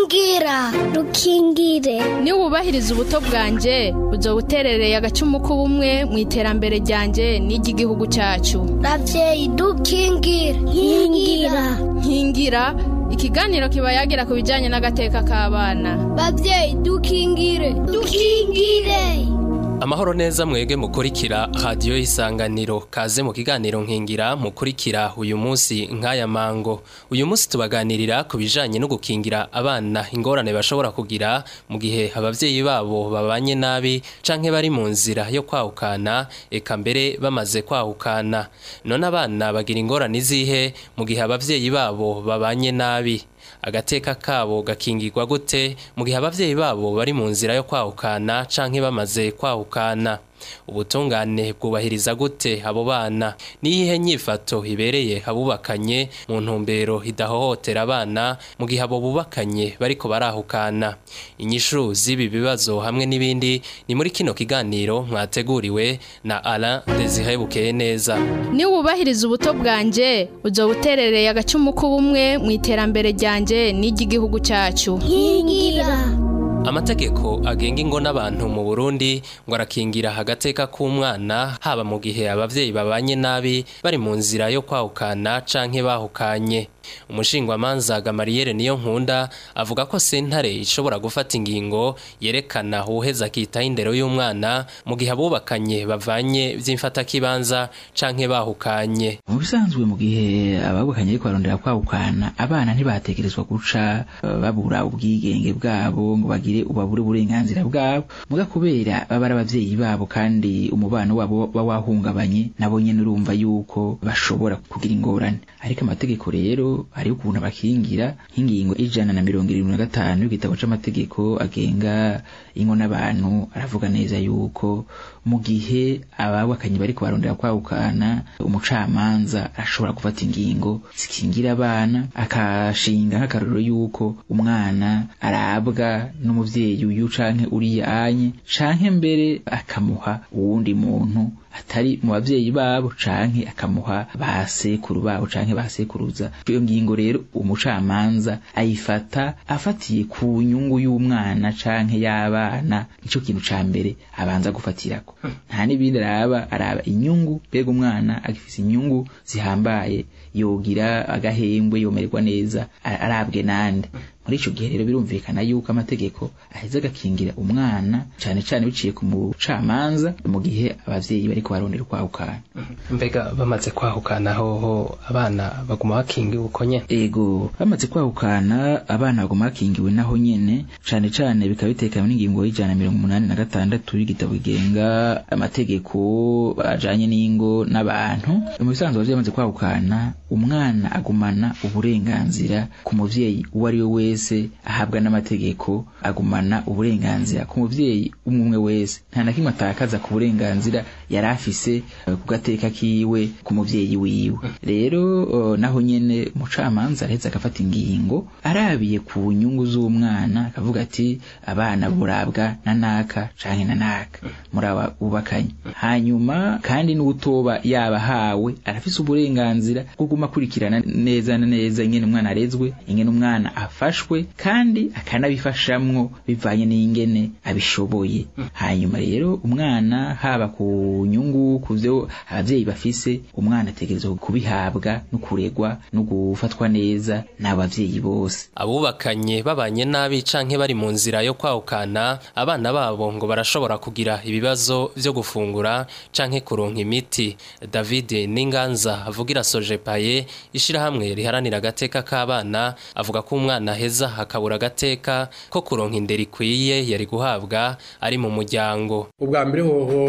rukingira rukingire niba wubahiriza ubuto bwanjye uzo buterereye agacumu k'ubumwe mu iterambere ryanjye n'iry'igihugu cyacu ravyeyi dukingire nkingira nkingira ikiganiro kiba yagira ku bijyanye n'agateka k'abana bavyeyi dukingire dukingire amahoro neza mwege mukurikira radiyo y'isanganiro kaze mu kiganiro nkingira mukurikira uyu munsi nk'aya mango uyu munsi tubaganirira ku bijanye no gukingira abana ingorane bashobora kugira mu gihe abavyeyi babo babanye nabi canke bari mu nzira yo kwahukana eka mbere bamaze kwahukana none abana bagira ingorane izihe mu gihe abavyeyi babo babanye nabi agateka kabo gakingirwa gute mu gihe abavyeyi babo bari mu nzira yo kwahukana canke bamaze kwahukana ubutungane bwubahiriza gute abo bana niyihe nyifato ibereye abubakanye mu ntumbero idahohotera abana mu gihe abo bubakanye bariko barahukana inyishu z'ibi bibazo hamwe n'ibindi ni muri kino kiganiro mwateguriwe na Alain Desire Bukeye neza niba wubahiriza ubuto bwanjye uzo buterereye agacumu k'ubumwe mu iterambere ryanjye n'iry'igihugu cyacu nkingira amategeko agenga ingo n'abantu mu Burundi ngo arakingira agateka k'umwana haba mu gihe abavyeyi babanye nabi bari mu nzira yo kwahukana canke bahukanye umushingwamanza Gamariyeri niyo nkunda avuga ko sentare ishobora gufata ingingo yerekana uwuheza akitaho indero y'umwana mu gihe abubakanye bavanye vy'imfatakibanza canke bahukanye mu bisanzwe mu gihe ababukanye ariko barondera kwahukana abana ntibatekerezwa guca uh, babura ubwigenge bwabo ngo bagire ubabure uburenganzira bwabo muga kubera baba ari abavyeyi babo kandi umubano wabo ba wahungabanye nabo nyene urumva yuko bashobora kugira ingorane ariko amategeko rero hariho ukuntu abakingira nk'ingingo ijana na mirongo irindwi na gatanu y'igitabo c'amategeko agenga ingo n'abantu aravuga neza yuko mu gihe ababakanye bariko barondera kwahukana umucamanza arashobora gufata ingingo zikingira abana akashinga nk'akarorero yuko umwana arabwa n'umuvyeyi uyu canke uriya anye canke mbere akamuha uwundi muntu atari mu bavyeyi babo canke akamuha ba sekuru babo canke ba sekuruza iyo ngingo rero umucamanza ayifata afatiye ku nyungu y'umwana canke y'abana nico kintu ca mbere abanza gufatirako nta n'ibindi araba araba inyungu mbega umwana agifise inyungu zihambaye yogira agahembwe yomererwa neza arabwe nande muri ico gihe rero birumvikana yuko amategeko aheza agakingira umwana cane cane biciye ku mucamanza mu gihe abavyeyi bariko barondera kwahukana mbega bamaze kwahukana hoho abana baguma bakingiwe uko nyene ego bamaze kwahukana abana baguma bakingiwe naho nyene cane cane bikaba bitekanye n'ingingo y'ijana na mirongo umunani na gatandatu y'igitabo kigenga amategeko ajanye n'ingo n'abantu mu bisanzwe abavyeyi bamaze kwahukana umwana agumana uburenganzira ku muvyeyi uwo ari we wese ahabwa n'amategeko agumana uburenganzira ku muvyeyi umwe umwe wese nta na kimwe atakaza ku burenganzira yari afise ku gateka kiwe ku muvyeyi wiwe rero naho nyene umucamanza araheza agafata ingingo arabiye ku nyungu z'umwana akavuga ati abana burabwa na naka canke na naka muri aba bubakanye hanyuma kandi n'utoba yabahawe arafise uburenganzira bwo guma akurikirana neza na neza ingene umwana arezwe ingene umwana afashwe kandi akanabifashamwo bivanye n'ingene abishoboye hanyuma rero umwana haba ku nyungu ku vyo abavyeyi bafise umwana ategerezwa kubihabwa no kuregwa no gufatwa neza n'abavyeyi bose abubakanye babanye nabi canke bari mu nzira yo kwahukana abana babo ngo barashobora kugira ibibazo vyo gufungura canke kuronka imiti David Ninganza avugira Sojepaye ishirahamwe riharanira agateka k'abana avuga ko umwana heza hakabura agateka ko kuronka indero ikwiye yari guhabwa ari mu muryango ubwa mbere hoho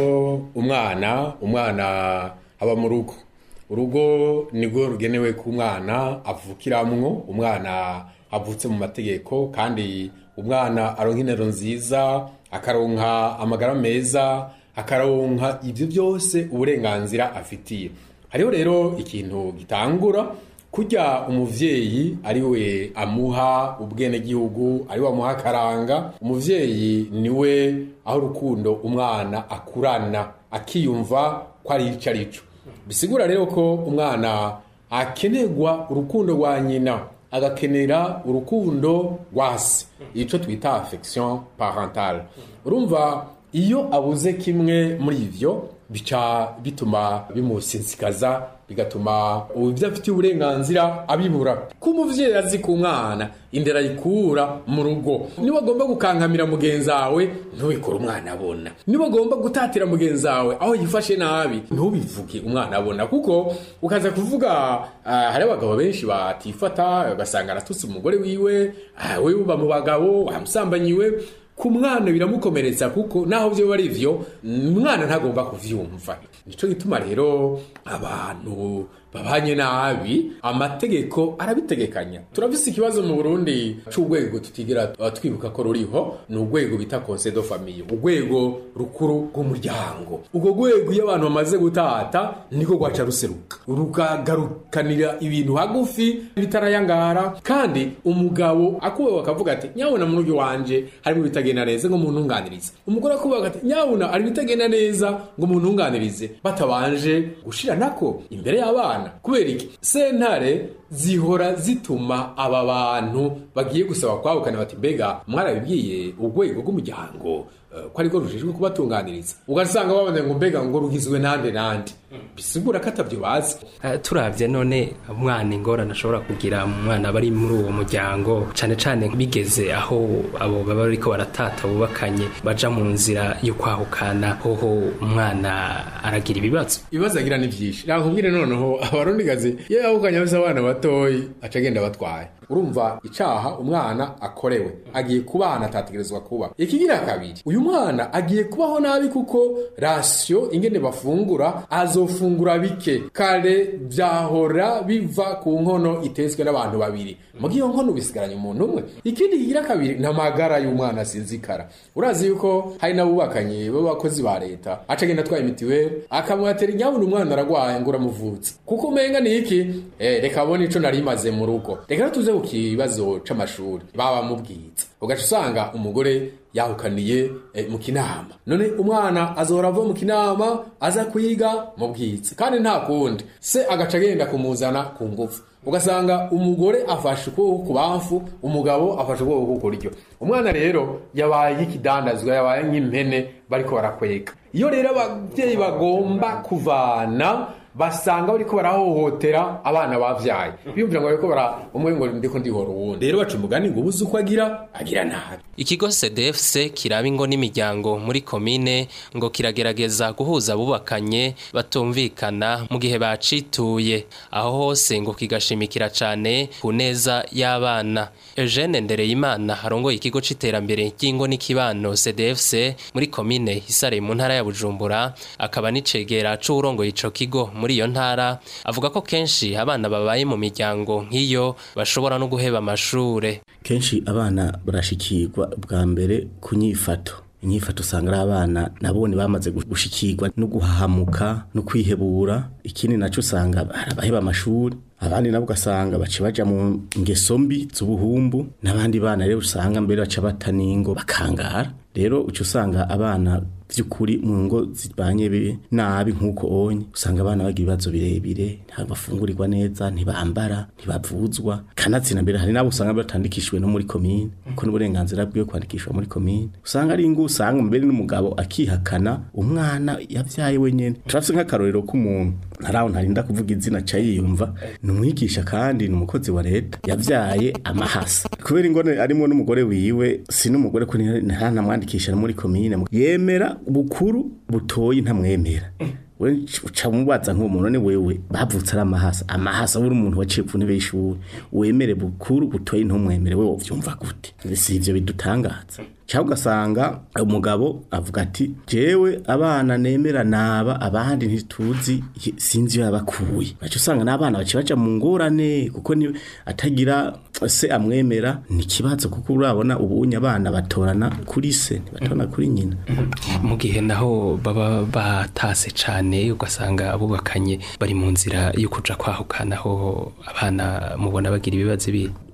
umwana umwana aba mu rugo urugo nirwo rugenewe ku mwana avukiramwo umwana avutse mu mategeko kandi umwana aronka intero nziza akaronka amagara meza akaronka ibyo byose uburenganzira afitiye hariho rero ikintu gitangura kurya umuvyeyi ari we amuha ubwenegihugu ari we amuha akaranga umuvyeyi niwe aho urukundo umwana akurana akiyumva ko ari ico arico bisigura rero ko umwana akenerwa urukundo rwa nyina agakenera urukundo rwasi ico twita affection parentale urumva iyo abuze kimwe muri ivyo bica bituma bimusensikaza bigatuma ibyo afitiye uburenganzira abibura ko umuvyeyi azi ku mwana indera ayikura mu rugo niba agomba gukankamira mugenzi wawe ntubikore umwana abona niba agomba gutatira mugenzi wawe aho yifashe nabi ntubivuge umwana abona kuko ukaza kuvuga ah, hari abagabo benshi batifata ugasanga aratutse umugore wiwe ah, we uba mu bagabo wamusambanyiwe ku mwana biramukomeretsa kuko naho byo ari byo umwana ntagomba kuvyumva nico gituma rero abantu babanye nabi amategeko arabitegekanya turafise ikibazo mu Burundi c'urwego tutigira uh, twibuka ko ruriho ni urwego bita conseil de famille urwego rukuru rw'umuryango urwo rwego iyo abantu bamaze gutata niko rwaca ruseruka rukagarukanira ibintu hagufi bitarayangara kandi umugabo akubaho akavuga ati nyabona mu rugo wanje harimo ibitagenda neza ngo muntunganirize umugore akubaho ati nyabona hari ibitagenda neza ngo muntunganirize batabanje gushira nako imbere y'abana kubera iki sentare zihora zituma aba bantu bagiye gusaba kwahukana bati mbega mwarabibwiye urwego rw'umuryango eh, ko ariko rujejwe kubatunganiriza ugasanga babona ngo mbega ngo rugizwe nande nande bisigura ko atavyo bazi Eh, turavye none umwana ingorane ashobora kugira mu mwana bari muri uwo muryango cane cane bigeze aho abo baba bariko baratata bubakanye baja mu nzira yo kwahukana hoho umwana aragira ibibazo ibibazo agira ni vyinshi nakubwire noneho abarundikazi iyo yahukanye afise abana batoyi aca agenda batwaye urumva icaha umwana akorewe agiye kubana atategerezwa kuba ikigira kabiri uyu mwana agiye kubaho nabi kuko rasiyo ingene bafungura azofungura bike kare vyahora biva ku nkono itetswe n'abantu babiri muga iyo nkono bisigaranye umuntu umwe ikindi kigira kabiri ni amagara y'umwana asinzikara urazi yuko hari n'abubakanye b'abakozi ba leta aca agenda atwaye mitiweli akamwatera inyabuna umwana aragwaye ngo uramuvutse kuko umenga ni iki eh, reka abone ico nari maze mu rugo reka rero tuze ku kibazo c'amashuri baba mubwiza ugaca usanga umugore yahukaniye eh, mu kinama none umwana azohora ava mu kinama aza kwiga mu bwiza kandi nta kundi se agaca agenda kumuzana ku ngufu ugasanga umugore afashe ukuboko ku bamfu umugabo afashe ukuboko ku kuryo umwana rero yabaye nk'ikidandazwa yabaye nk'impene bariko barakwega iyo rero ababyeyi bagomba kuvana basanga bariko barahohotera abana bavyaye biyumvira ngo bariko bara umwe ngo ndiko ndihora uwundi rero baca umugani ngo ubuze uko agira agira nabi ikigo cdfc kiraba ingo n'imiryango muri komine ngo kiragerageza guhuza abubakanye batumvikana mu gihe bacituye aho hose ngo kigashimikira cane ku neza y'abana eugene ndereyimana arongoye ikigo c'iterambere ry'ingo n'ikibano cdfc muri komine isare mu ntara ya bujumbura akaba n'icegera c'uwurongoye ico kigo muri iyo ntara avuga ko kenshi abana babaye mu miryango nk'iyo bashobora no guheba amashure kenshi abana barashikirwa bwa mbere ku nyifato inyifato usanga ari abana nabone bamaze gushikirwa no guhahamuka no kwihebura ikindi naco usanga barabaheba amashuri abandi nabo ugasanga baca baja mu ngeso mbi z'ubuhumbu n'abandi bana rero usanga mbere baca bata n'ingo bakangara rero uca usanga abana vy'ukuri mu ngo zibanye bi- nabi nk'uko onye usanga abana bagira ibibazo birebire ntibafungurirwa neza ntibambara ntibavuzwa kanatsinda mbere hari n'abo usanga batandikishijwe no muri komine kuko n'uburenganzira bwiwe kwandikishwa muri komine usanga ari ingo usanga mbere n'umugabo akihakana umwana yavyaye wenyene turafise nk'akarorero k'umuntu ntaraho ntarinda kuvuga izina ca yiyumva ni umwigisha kandi ni umukozi wa leta yavyaye amahasa kubera ingone arimo n'umugore wiwe si n'umugore ko ntaranamwandikisha no muri komine yemera bukuru butoyi ntamwemera we uca mubaza nk'uwo muntu ni wewe bavutse ari amahasa amahasa uri umuntu waciye ku ntebe y'ishuri wemere bukuru butoyi ntumwemere we wovyumva gute si ivyo bidutangaza cyangwa ugasanga umugabo avuga ati jewe abana nemera naba abandi ntituzi sinzi iyo yabakuye baca usanga n'abana baca baja mu ngorane kuko ni atagira se amwemera ni ikibazo kuko urabona ubunye abana batorana kuri se ntibatorana kuri nyina mu gihe naho baba batase cane ugasanga abubakanye bari mu nzira yo kuja kwahukanaho abana mubona bagira ibibazo ibi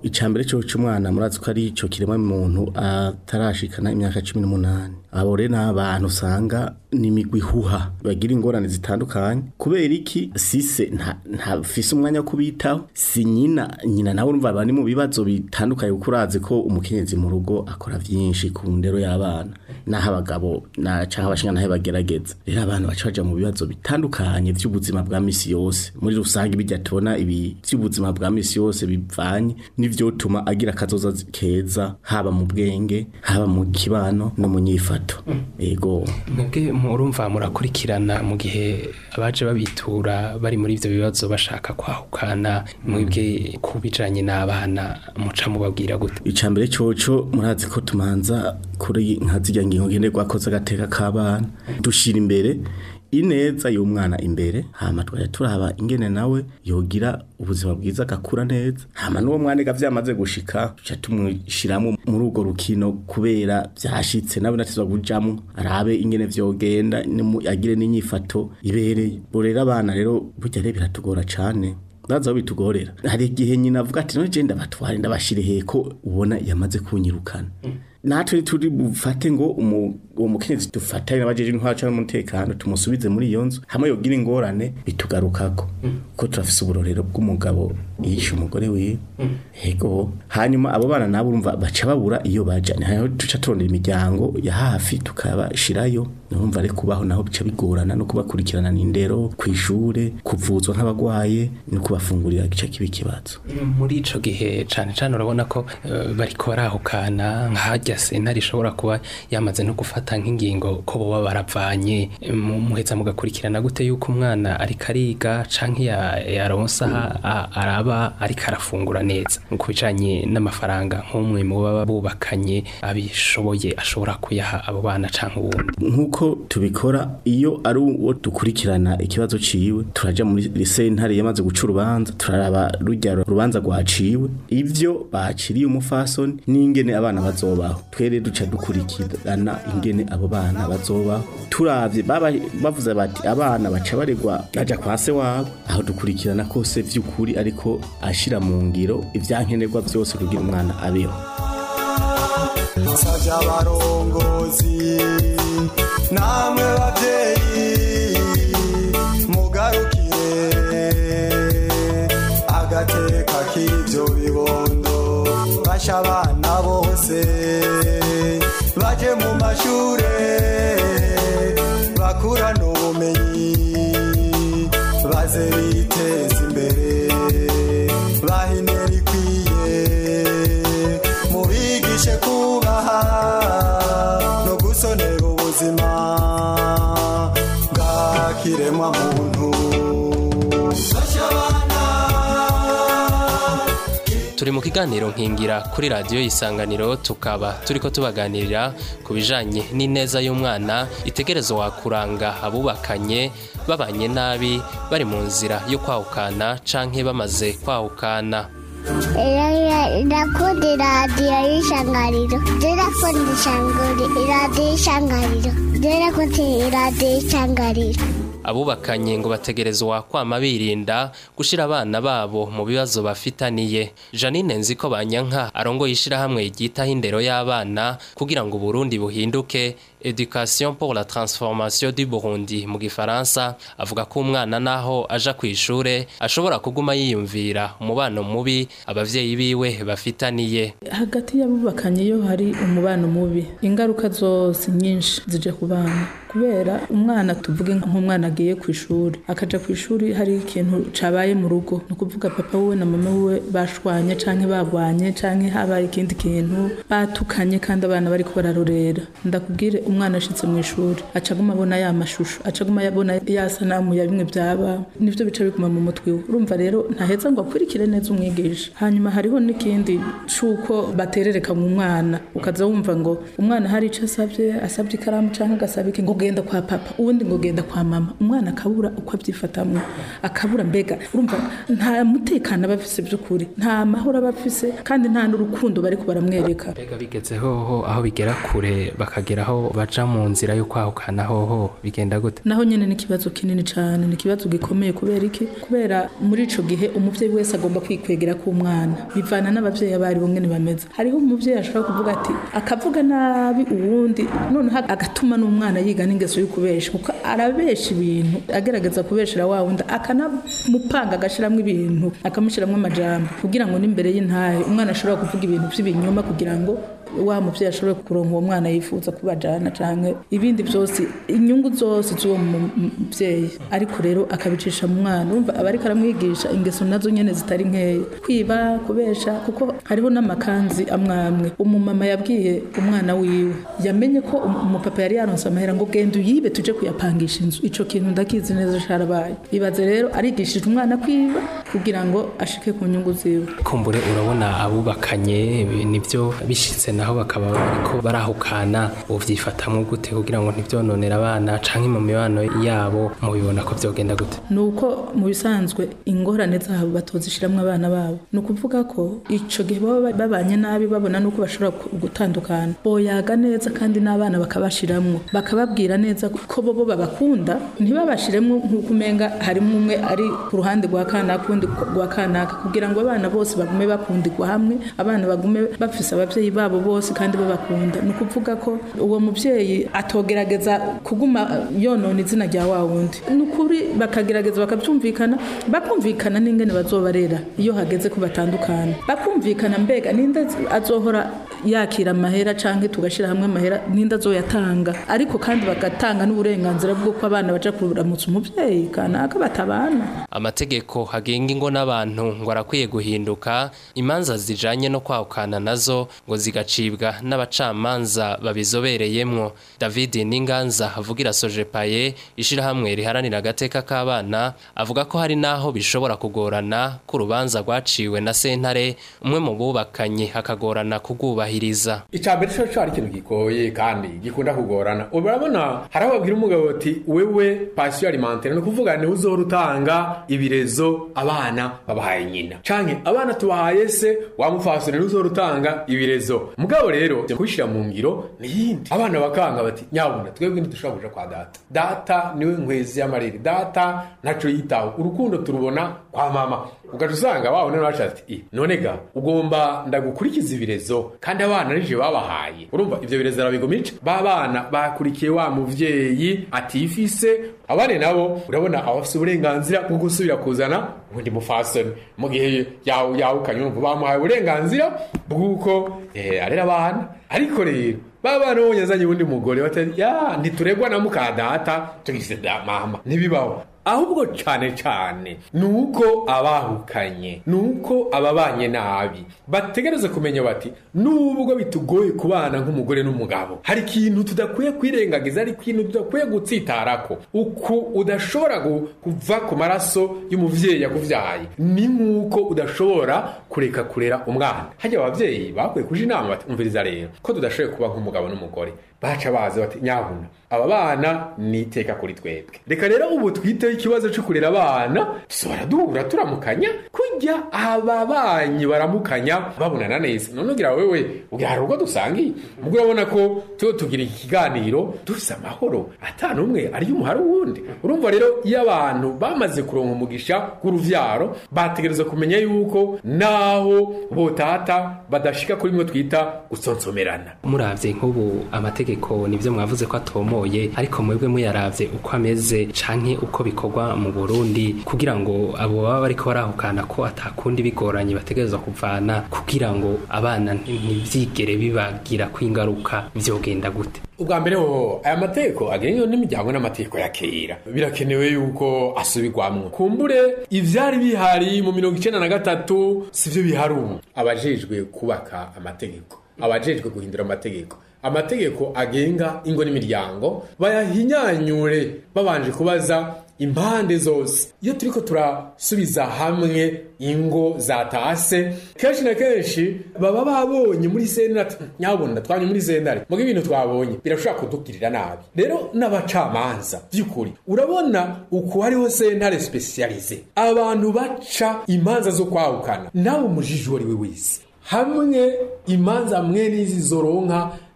icambere cyo cy'umwana murazi ko ari cyo kirema muntu atarashikana imyaka 18 abo rero n'abantu usanga n'imigwi huha bagira ingorane zitandukanye kubera iki sise nta nta fise umwanya wo kubitaho si nyina nyina nawe urumva bari mu bibazo bitandukanye kuko urazi ko umukenyezi mu rugo akora byinshi ku ndero y'abana naho abagabo na canke abashinga nahe bagerageza rero abantu baca baja mu bibazo bitandukanye by'ubuzima bwa misi yose muri rusange bijya tubona ibi by'ubuzima bwa misi yose bivanye n'ivyotuma agira akazoza keza haba mu bwenge haba mu kibano no mu nyifato ego mwebwe murumva murakurikirana mu gihe abaje babitura bari muri ivyo bibazo bashaka kwahukana mwebwe ku bijanye n'abana muca mubabwira gute icambere coco murazi ko tumanza kuri nka zirya ngingo ngenderwa ko z'agateka k'abana dushira imbere ineza y'umwana imbere hama twajya turaba ingene nawe yogira ubuzima bwiza agakura neza hama n'uwo mwana ega vyamaze gushika tuca tumushiramwo muri urwo rukino kubera vyashitse nawe natizwa kujamwo arabe ingene vyogenda nimu- agire n'inyifato ibereye bo rero abana rero burya rero biratugora cane ndaza aho bitugorera hari igihe nyina avuga ati none je ndabatware ndabashire heko ubona yamaze kunyirukana natwe turi bufate ngo umu- uwo mukenyezi dufatanye n'abajeje intwaro cyangwa umutekano tumusubize muri iyo nzu hamwe yogira ingorane bitugarukako ko turafise uburorero bw'umugabo yishe umugore wiwe ego hanyuma abo bana nabo urumva baca babura iyo baja ni hanyuma duca turondera imiryango ya hafi tukabashirayo urumva rero kubaho naho bica bigorana no kubakurikirana n'indero kw'ishure kuvuzwa nk'abagwaye no kubafungurira gica kiba ikibazo muri ico gihe cane cane urabona ko eh, bariko barahukana nk'harya sentare ishobora kuba yamaze no gufata nk'ingingo ko boba baravanye eh, mu- muheza mugakurikirana gute yuko umwana ariko ariga canke ya- yaronsa aha a- araba ariko arafungura neza ku bijanye n'amafaranga nk'umwe mu baba bubakanye abishoboye ashobora kuyaha abo bana canke uwundi nk'uko tubikora iyo ari uwo dukurikirana ikibazo ciwe turaja muri sentare yamaze guca urubanza turaraba rujya rubanza rwaciwe ivyo baciriye umufasoni n'ingene abana bazobaho twere duca dukurikirana ingene abo bana bazobaho turavye baba bavuze bati abana baca baregwa baja kwa se wabo aho dukurikirana kose vy'ukuri ariko ashira mu ngiro ivyankenerwa vyose kugira umwana abeho nsavye abarongozi namwe bavyeyi mugarukire agateka k'ivyo bibondo basha abana bose baje mu mashure bakurana ubumenyi baze biteza imbere bahinera ikwiye mubigishe kubaha no gusonera ubuzima bw'akiremwa muntu Fasha abana turi mu kiganiro nkingira kuri radiyo isanganiro tukaba turiko tubaganirira ku bijanye n'ineza y'umwana itegerezo wakuranga abubakanye babanye nabi bari mu nzira yo kwahukana canke bamaze kwahukana Ndakunda iradiyo y'ishangariro. Ndakunda ishangari iradiyo y'ishangariro. Ndakunda iradiyo y'ishangariro. abubakanye ngo bategerezwa kwama birinda gushira abana babo mu bibazo bafitaniye janine nziko banyanka arongoye ishirahamwe ryitaho indero y'abana kugira ngo uburundi buhinduke education pour la transformation du burundi mu gifaransa avuga ko umwana naho aja ku ishure ashobora kuguma yiyumvira umubano mubi abavyeyi biwe bafitaniye hagati y'abubakanye iyo hari umubano mubi ingaruka zose nyinshi zije ku bana kubera umwana tuvuge nk'umwana agiye ku ishuri akaja ku ishuri hari ikintu cabaye mu rugo ni ukuvuga papa wiwe na mama wiwe bashwanye canke bagwanye canke habaye ikindi kintu batukanye kandi abana bariko bararorera ndakubwire umwana ashitse mu ishuri acaguma abona ya mashusho acaguma abona ya sanamu ya bimwe byaba nivyo bica biguma mu mutwe we urumva rero ntaheza ngo akurikire neza umwigisha hanyuma hariho n'ikindi cuko baterereka mu mwana ukaza wumva ngo umwana hari ico asavye asavye ikaramu canke agasaba iki ngo genda kwa papa uwundi ngo genda kwa mama umwana akabura uko avyifatamwo akabura mbega urumva nta mutekano aba afise by'ukuri nta mahoro aba afise kandi nta n'urukundo bariko baramwereka mbega bigezeho aho bigera kure bakageraho baja baja mu nzira yo kwahukana hoho bigenda gute naho nyene ni ikibazo kinini cane ni ikibazo gikomeye kubera iki kubera muri ico gihe umuvyeyi wese agomba kwikwegera ku mwana bivana n'abavyeyi abari bo ngene bameze hariho umuvyeyi ashobora kuvuga ati akavuga nabi uwundi noneho agatuma n'umwana yiga n'ingeso yo kubesha kuko arabesha ibintu agerageza kubeshera wa wundi akanamupanga agashiramwo ibintu akamushiramwo amajambo kugira ngo n'imbere y'intahe umwana ashobora kuvuga ibintu vy'ibinyoma kugira ngo wa muvyeyi ashobore kuronka uwo mwana yifuza kubajana canke ibindi vyose inyungu zose z'uwo muvyeyi ariko rero akabicisha mu mwana umva aba ariko aramwigisha ingeso nazo nyene zitari nkeya kwiba kubesha kuko hariho n'amakanzi amwamwe umumama yabwiye umwana wiwe yamenye ko umupapa yari yaronse amahera ngo genda uyibe tuje kuyapangisha inzu ico kintu ndakizi neza carabaye ibaze rero arigishije umwana kwiba kugira ngo ashike ku nyungu ziwe kumbure urabona abubakanye nivyo bishitse naho bakaba bariko barahukana uvyifatamwo gute kugira ngo ntivyononera abana canke mu mibano yabo mubibona ko vyogenda gute nuko mu bisanzwe ingorane zabo batozishiramwo abana babo ni ukuvuga ko ico gihe baba babanye nabi babona nuko bashobora gutandukana boyaga neza kandi n'abana bakabashiramwo bakababwira neza ko bobo babakunda ntibabashiremwo nk'uko umenga harimo umwe ari ku ruhande rwa kanaka undi rwa kanaka kugira ngo abana bose bagume bakundirwa hamwe abana bagume bafise abavyeyi babo bose kandi babakunda ni ukuvuga ko uwo muvyeyi atogerageza kuguma yonona izina rya wa wundi ni ukuri bakagerageza bakabyumvikana bakumvikana n'ingene bazobarera iyo hageze ko batandukana bakumvikana mbega ninde azohora yakira amahera canke tugashira hamwe amahera ninde azoyatanga ariko kandi bagatanga n'uburenganzira bw'uko abana baja kuramutsa umuvyeyi kanaka batabana amategeko agenga ingo n'abantu ngo arakwiye guhinduka imanza zijanye no kwahukana nazo ngo zigacibwa n'abacamanza babizobereyemwo david n'inganza avugira sojepaye ishirahamwe riharanira agateka k'abana avuga ko hari n'aho bishobora kugorana ko urubanza rwaciwe na sentare umwe mu bubakanye hakagorana kugwubahiriza icambere co co ari ikintu gigoye kandi gikunda kugorana urabona hari aho babwira umugabo ati wewe pasiyo alimentaire ni ukuvuga ni uzohora utanga ibirezo abana babahaye nyina canke abana tubahaye se wamufasone uzohora utanga ibirezo mugabo rero kubishira mu ngiro niyindi abana bakanga bati nyabuna twebwe ntidushobora kuja kwa data data niwe nkwezi y'amarere data ntaco yitaho urukundo turubona kwa mama ugaca usanga wawe none waca ati none ga ugomba ndagukurikiza ibirezo kandi abana nije babahaye urumva ivyo birezo arabigomica ba bana bakurikiye wa muvyeyi atifise abane nabo urabona abafise uburenganzira bwo gusubira kuzana ubundi mufasoni mu gihe yawukanye urumva bamuhaye uburenganzira bw'uko arera abana ariko rero baba nabonye azanye uwundi mugore batari ya ntituregwa na muka data tugise da mama ntibibaho ahubwo cane cane nuko abahukanye nuko ababanye nabi bategereza kumenya bati nubwo bitugoye kubana nk'umugore n'umugabo hari ikintu tudakwiye kwirengagiza ari ikintu tudakwiye gutsitarako uku udashobora kuva ku maraso y'umuvyeyi yakuvyaye ni nk'uko udashobora kureka kurera umwana hajya abavyeyi bakwiye kuja inama bati umviriza rero ko tudashoboye kuba nk'umugabo n'umugore baca baza bati nyabuna aba bana ni iteka kuri twebwe reka rero ubu twiteho ikibazo cyo kurera abana dushobora duhura turamukanya kujya aba banyi baramukanya babonana neza none ugira wewe ugira hari ubwo dusangiye ubwo urabona ko tuba tugira ikiganiro dufise amahoro ata n'umwe ari umuhari wundi urumva rero iyo abantu bamaze kuronka umugisha w'uruvyaro bategereza kumenya yuko naho botata badashika kuri mwe twita gusonsomerana muravye nk'ubu amategeko nivyo mwavuze ko atomoye ariko mwebwe muyaravye uko ameze canke uko bikorwa mu Burundi kugira ngo abo baba bariko barahukana ko atakundi bigoranye bategerezwa kuvana kugira ngo abana ntivyigere bibagira kwingaruka vyogenda gute ubwa mbere ho aya mategeko agenga n'imiryango n'amategeko ya kera birakenewe yuko asubirwamwo kumbure ivyari bihari mu mirongo icenda na gatatu sivyo bihari ubu abajejwe kubaka amategeko abajejwe guhindura amategeko amategeko agenga ingo n'imiryango bayahinyanyure babanje kubaza impande zose iyo turiko turasubiza hamwe ingo zatase kenshi na kenshi baba babonye muri sentare nyabona twanye muri sentare muga ibintu twabonye birashobora kudugirira nabi rero n'abacamanza by'ukuri urabona uku hariho sentare specialize abantu baca imanza zo kwahukana nawe umujiji uwo ari we wese hamwe imanza mwe n'izi zoronka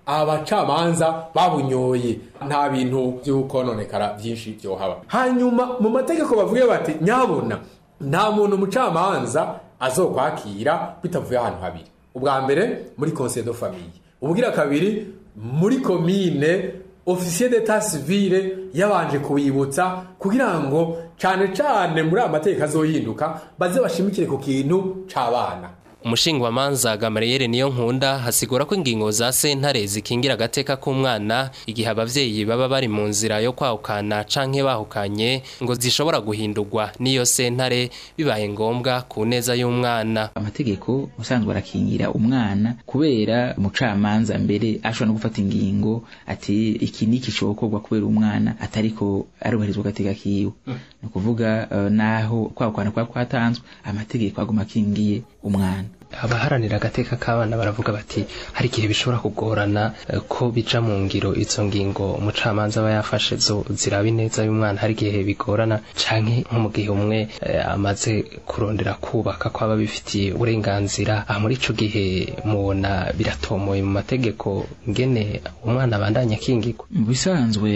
abacamanza babunyoye nta bintu by'ukononekara byinshi byohaba hanyuma mu mategeko bavuge bati nyabona nta muntu umucamanza azokwakira bitavuye ahantu habiri ubwa mbere muri conseil de famille ubugira kabiri muri komine ofisiye d'etat civile yabanje kubibutsa kugira ngo cyane cyane muri aya mategeko azohinduka baze bashimikire ku kintu c'abana umushingwamanza gamariyeri niyo nkunda hasigura ko ingingo za sentare zikingira agateka k'umwana igihe abavyeyi baba bari mu nzira yo kwahukana canke bahukanye ngo zishobora guhindurwa n'iyo sentare bibaye ngombwa ku neza y'umwana amategeko usanzwe arakingira umwana kubera umucamanza mbere ashobora no gufata ingingo ati iki niki cokorwa kubera umwana atariko arubahirizwa agateka kiwe ni ukuvuga uh, naho kwahukana kwa kwatanzwe amategeko aguma akingiye umwana abaharanira agateka k'abana baravuga bati hari igihe bishobora kugorana eh, ko bija mu ngiro izo ngingo umucamanza aba yafashe zo ziraba ineza y'umwana hari igihe bigorana canke nko mu gihe umwe eh, amaze kurondera kubaka ko aba bifitiye uburenganzira aha muri ico gihe mubona biratomoye mu mategeko ngene umwana abandanya akingirwa mu bisanzwe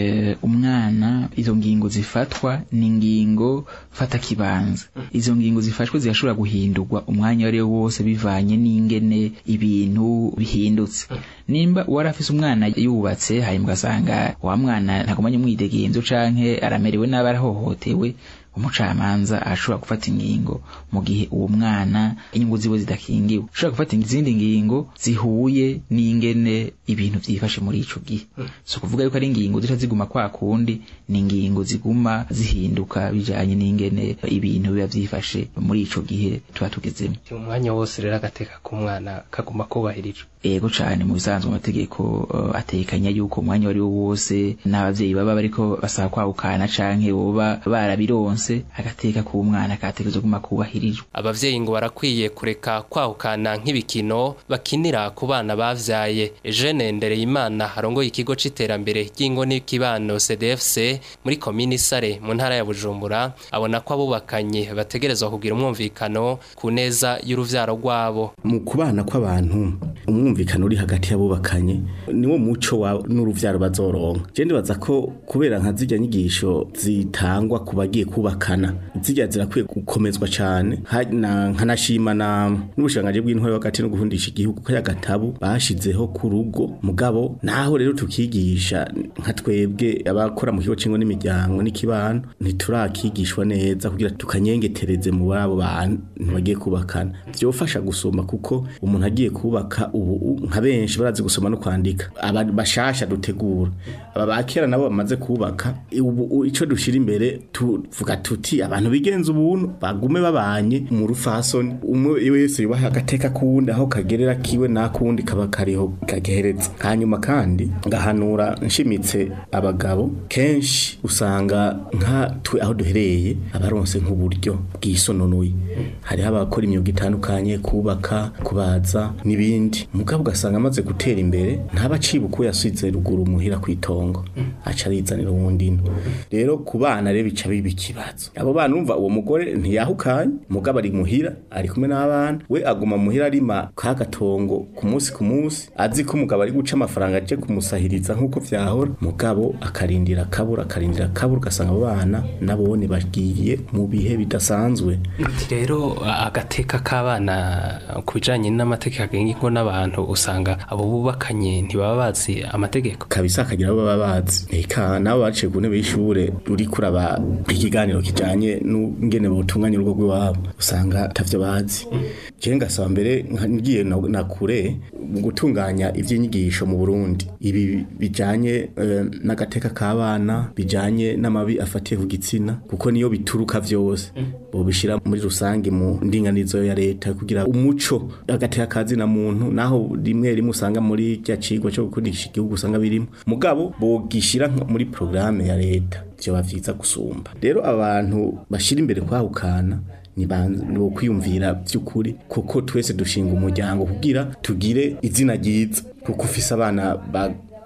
umwana izo ngingo zifatwa ni ingingo fata kibanza izo ngingo zifashwe zirashobora guhindurwa umwanya wari wo wose bivanye n'ingene ibintu bihindutse nimba uwari afise umwana yubatse hanyuma ugasanga wa mwana ntagumanye umwidegenzo canke aramerewe nabi arahohotewe umucamanza arashobora gufata ingingo mu gihe uwo mwana inyungu ziwe zidakingiwe ashobora gufata izindi ngingo zihuye n'ingene ibintu vyifashe muri ico gihe so kuvuga yuko ari ingingo zica ziguma kwa kundi ni ingingo ziguma zihinduka bijanye n'ingene ibintu biba vyifashe muri ico gihe tuba tugezemo umwanya wose rero agateka k'umwana kaguma kubahirijwe ego cane mu bisanzwe amategeko uh, atekanya yuko umwanya wari wo wose n'abavyeyi baba bariko basaba kwahukana canke boba barabironse agateka k'umwana kategerezwa kuguma kubahirijwe abavyeyi ngo barakwiye kureka kwahukana nk'ibikino bakinira ku bana bavyaye Eugene Ndereyimana arongoye ikigo c'iterambere ry'ingo n'ikibano CDFC muri komini Sare mu ntara ya Bujumbura abona ko abubakanye bategerezwa kugira umwumvikano ku neza y'uruvyaro rwabo mu kubana kw'abantu umwumvikano uri hagati y'abubakanye niwo muco wa n'uruvyaro bazoronka je ndibaza ko kubera nka zirya nyigisho zitangwa ku bagiye kubakana zirya zirakwiye gukomezwa cane Ha- na- nkanashima na n'ubushikiranganji bw'intwari hagati no guhundisha igihugu ko yagatabu bashizeho ku rugo mugabo naho rero tukigisha nka twebwe abakora mu kigo c'ingo n'imiryango n'ikibano ntiturakigishwa neza kugira tukanyengetereze mu babo bantu bagiye kubakana vyofasha gusoma kuko umuntu agiye kubaka ubu nka benshi barazi gusoma no kwandika aba bashasha dutegura aba bakera nabo bamaze kubaka ubu ico dushira imbere tuvuga tuti abantu bigenza ubuntu bagume babanye mu rufasoni umwe wese yubaha agateka kuwundi aho kagerera kiwe nakundi kaba kariho gagereza hanyuma kandi ngahanura nshimitse abagabo kenshi usanga nka twe aho duhereye abaronse nk'uburyo bwisononuye hariho abakora imyuga itandukanye kubaka kubaza n'ibindi mugabo ugasanga amaze gutera imbere ntaba aciba uko yasize ruguru muhira ku itongo aca arizanira uwundi ino rero ku bana rero bica biba ikibazo abo bana umva uwo mugore ntiyahukanye mugabo ari muhira ari kumwe n'abana we aguma muhira arima ka gatongo ku munsi ku munsi azi ko umugabo ari guca amafaranga aje kumusahiriza nk'uko vyahora mugabo akarindira akabura akarindira akabura ugasanga abo bana nabone bagiye mu bihe bidasanzwe Ati rero agateka k'abana ku bijanye n'amategeko agenga ingo n'abantu usanga abo bubakanye ntibaba bazi amategeko kabisa akagira abo baba bazi eka nabo baciye ku ntebe y'ishure uri kuraba ikiganiro kijanye n'ingene botunganya urugo rw'iwabo usanga atavyo bazi je ngasaba mbere nka- ngiye na na kure mu gutunganya ivy'inyigisho mu Burundi ibi bijanye eh, n'agateka k'abana bijanye n'amabi afatiye ku gitsina kuko niyo bituruka vyose bobishira muri rusange mu ndinganizo ya leta kugira umuco agateka kazina muntu naho rimwe rimwe usanga muri cya cigwa cyo gukundisha igihugu usanga birimo mugabo bogishira nko muri programme ya leta byo bavyiza gusumba rero abantu bashira imbere kwahukana ni bo kwiyumvira by'ukuri kuko twese dushinga umuryango kugira tugire izina ryiza kuko ufise abana ba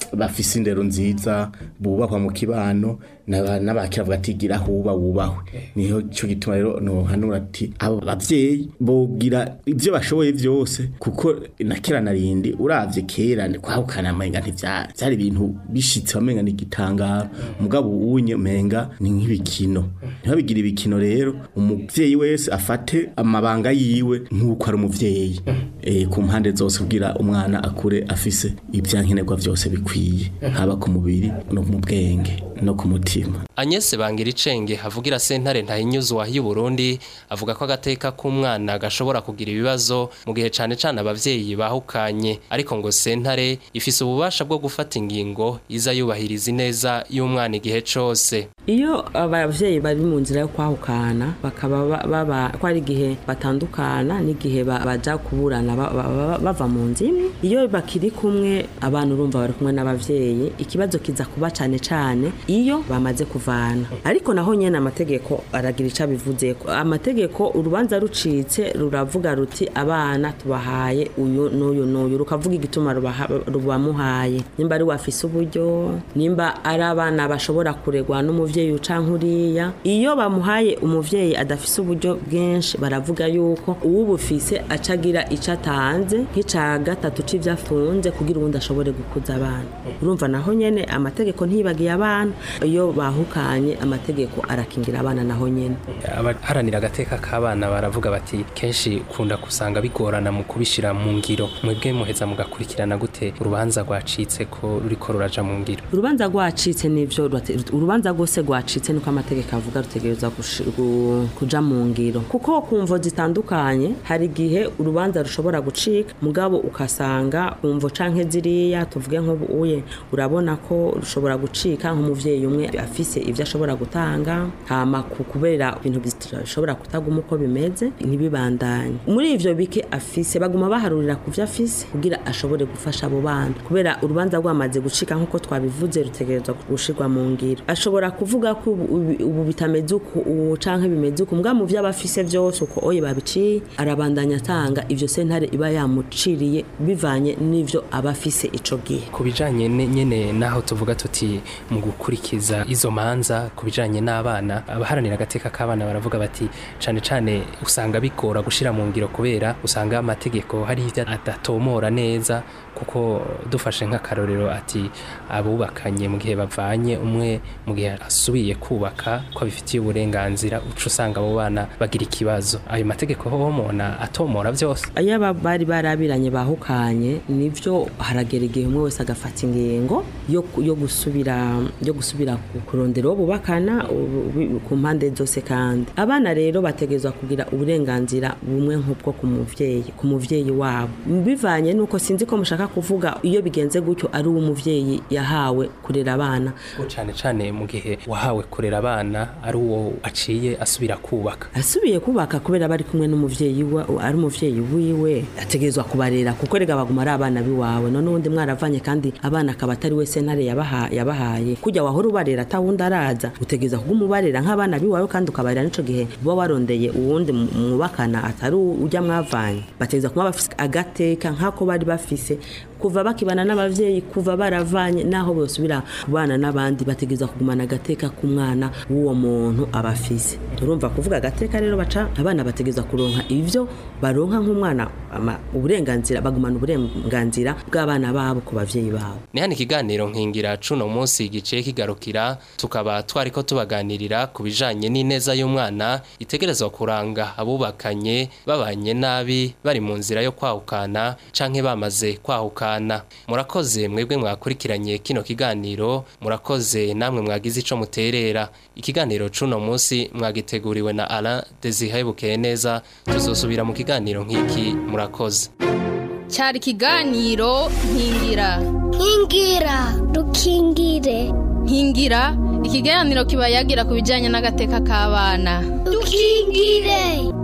bafise indero nziza bubahwa mu kibano n'aba- n'abakira bavuga ati gira huba wubahwe niho cyo gituma rero nohanura ati abo bavyeyi bogira ivyo bashoboye vyose kuko na kera narindi uravye kera ni kwahukana amenga ntivya vyari ibintu bishitse wamenga ni igitangaro mugabo unye menga ni nk'ibikino ntibabigira ibikino rero umuvyeyi wese afate amabanga yiwe nk'uko ari umuvyeyi eh, ku mpande zose kugira umwana akure afise ivyankenerwa vyose bikwiye haba ku mubiri no mu bwenge no ku mutima Agnes Bangiricenge avugira sentare ntahinyuzwa y'u Burundi avuga ko agateka k'umwana gashobora kugira ibibazo mu gihe cane cane abavyeyi bahukanye ariko ngo sentare ifise ububasha bwo gufata ingingo iza yubahiriza ineza y'umwana igihe cose iyo abavyeyi bari mu nzira yo kwahukana bakaba ba- baba ko ari igihe batandukana n'igihe ba- baja kuburana ba- ba- ba- bava mu nzu imwe iyo bakiri kumwe abana urumva bari kumwe n'abavyeyi ikibazo kiza kuba cane cane iyo bamaze kuvana ariko naho nyene amategeko aragira ico abivuzeko amategeko urubanza rucitse ruravuga ruti abana tubahaye uyu n'uyu n'uyu rukavuga igituma rubaha- rubamuhaye nimba ari wafise uburyo nimba ari abana bashobora kuregwa n'umuvyeyi ucanka uriya iyo bamuhaye umuvyeyi adafise uburyo bwinshi baravuga yuko uwubufise acagira ico atanze nk'ica gatatu c'ivyo afunze kugira uwundi ashobore gukuza abana urumva naho nyene amategeko ntibagiye abana iyo bahukanye amategeko arakingira abana naho nyene abaharanira agateka k'abana baravuga bati kenshi ukunda kusanga bigorana mu kubishira mu ngiro mwebwe muheza mugakurikirana gute urubanza rwacitse ko ruriko ruraja mu ngiro urubanza rwacitse nivyo rwate- urubanza rwose rwacitse niko amategeko avuga rutegereza gushi- gu- kuja mu ngiro kuko ku mvo zitandukanye hari igihe urubanza rushobora gucika mugabo ukasanga ku mvo canke ziriya tuvuge nk'ubu uye urabona ko rushobora gucika nk'umuvyeyi umwe afise ivyo ashobora gutanga hama ku kubera ibintu bishobora kutaguma uko bimeze ntibibandanye muri ivyo bike afise baguma baharurira ku vyo afise kugira ashobore gufasha abo bana kubera urubanza rwamaze gucika nk'uko twabivuze rutegerezwa gushirwa mu ngiro ashobora kuvuga ko ubu- ubu- ubu bitameze uku ubu canke bimeze uku mbwa mu vyo aba afise vyose uko oye babiciye arabandanya atanga ivyo sentare iba yamuciriye bivanye n'ivyo aba afise ico gihe ku bijanye ne- nyene naho tuvuga tuti mu gukurikiza izo manza ku bijanye n'abana abaharanira agateka k'abana baravuga bati cane cane usanga bigora gushira mu ngiro kubera usanga amategeko hari ivyo adatomora neza kuko dufashe nk'akarorero ati abubakanye mu gihe bavanye umwe mu gihe asubiye kubaka ko abifitiye uburenganzira uca usanga abo bana bagira ikibazo ayo mategeko ho mona atomora vyose iyo aba bari barabiranye bahukanye nivyo haragera igihe umwe wese agafata ingingo yo, yo gusubira yo gusubira ku- kurondera uwo bubakana u- u- ku mpande zose kandi abana rero bategerezwa kugira uburenganzira bumwe nk'ubwo ku muvyeyi ku muvyeyi wabo bivanye nuko sinzi ko mushaka kuvuga iyo bigenze gutyo ari uwo umuvyeyi yahawe kurera abana ko cane cane mu gihe wahawe kurera abana ari uwo aciye asubira kubaka asubiye kubaka kubera bari kumwe n'umuvyeyi wa ari umuvyeyi wiwe ategerezwa kubarera kuko rega baguma ari abana biwawe none ubundi mwaravanye kandi abana akaba atari we sentare yabaha, yabahaye kujya wahora ubarera atawundi araza utegereza kuguma ubarera nk'abana biwawe kandi ukabarera n'ico gihe uba warondeye uwundi mu- mwubakana atari ujya mwavanye bategereza kuba bafise agateka nk'ako bari bafise kuva bakibana n'abavyeyi kuva baravanye naho bosubira kubana n'abandi bategereza kugumana agateka k'umwana w'uwo muntu aba afise urumva kuvuga agateka rero baca abana bategereza kuronka ivyo baronka nk'umwana ama- uburenganzira bagumana uburenganzira bw'abana babo ku bavyeyi babo ni hano ikiganiro nkingira cuno munsi giciye kigarukira tukaba twariko tubaganirira ku bijanye n'ineza y'umwana itegerezwa kuranga abubakanye babanye nabi bari mu nzira yo kwahukana canke bamaze kwahukana murakoze mwebwe mwakurikiranye kino kiganiro murakoze namwe mwagize ico muterera ikiganiro cuno munsi mwagiteguriwe na Alain Desire Bukeye neza tuzosubira mu kiganiro nk'iki murakoze cyari ikiganiro nkingira nkingira dukingire nkingira ikiganiro kiba yagira ku bijyanye n'agateka k'abana dukingire